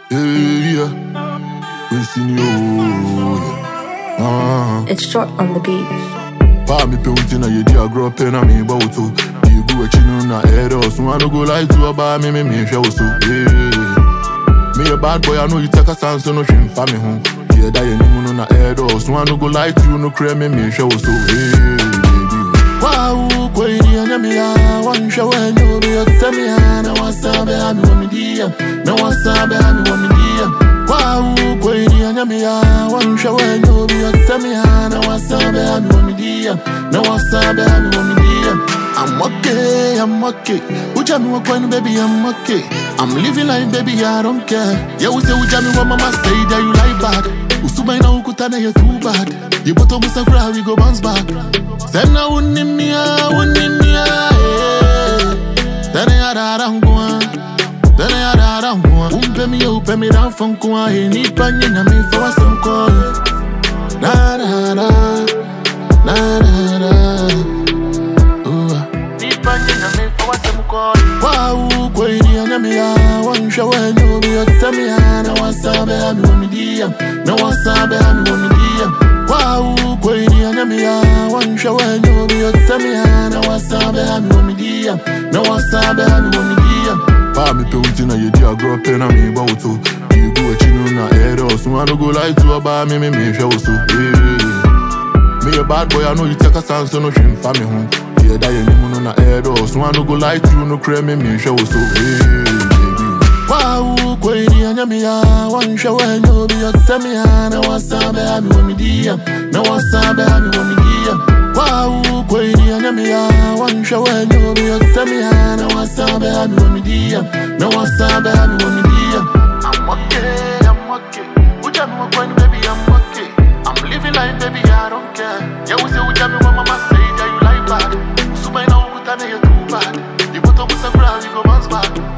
Yeah, yeah. We seen you. Ah, It's short on the beat. pa me pe na ye dia grow pen na me bow to. You go echi no na head us. So I no go like to about me me me show so. Yeah. Me a bad boy, I know you take a chance, so no shame for me home. Yeah, that you know no na head us. So I no go like to you, no cream me me show so. Hey, baby. Wow, kweli anyamia wansha wenyo bi otemi na wasabe ami wa midia na wasabe ami wa midia Wow, kweli anyamia wansha wenyo bi otemi na wasabe ami wa midia na wasabe ami wa midia I'm okay, I'm okay. Uja me wa kwenu baby, I'm okay. I'm living like baby, I don't care. Yeah, we say uja me wa mama say that you like bad. Usuba ina ukutana you too bad. You boto musa cry, we go bounce back. Sena unimia, unimia, eh. Tene ya dada ngwa, tene ya dada ngwa. Umpe mi ya upe mi da funkwa, eh. Nipa nyina mi fa wa semko. Na na na, na na na. Ooh. Nipa nyina mi fa wa semko. Wow, kweli anyamia, wansha wenyo bi otemi na wasabe ami wa midia, na wasabe ami wa midia. Wow, kweli anyamia, wansha wenyo bi otemi na wasabe ami wa midia, na wasabe ami wa midia. Pa me pe unti na ye dia grow pen na me bow to. You go echi no na head us, so I no go like to about me me me show so. Yeah. Me a bad boy, I know you take a chance, so no shame for me home. Yeah, that you name no na head us, so I no go like you, no cream me me show so. Hey, baby. Wow, kweli anyamia, wansha wenyo bi otemi na wasabe ami wa midia, na wasabe ami wa midia. Wow, kweli anyamia, wansha wenyo bi otemi na wasabe ami wa midia, na wasabe ami wa midia. I'm okay, I'm okay. Uja me wa kwenu baby, I'm okay. I'm living life, baby, I don't care. Yeah, we say uja me wa mama say that you like bad. Suba ina ukutana you too bad. You put up with a crowd, you go bounce back.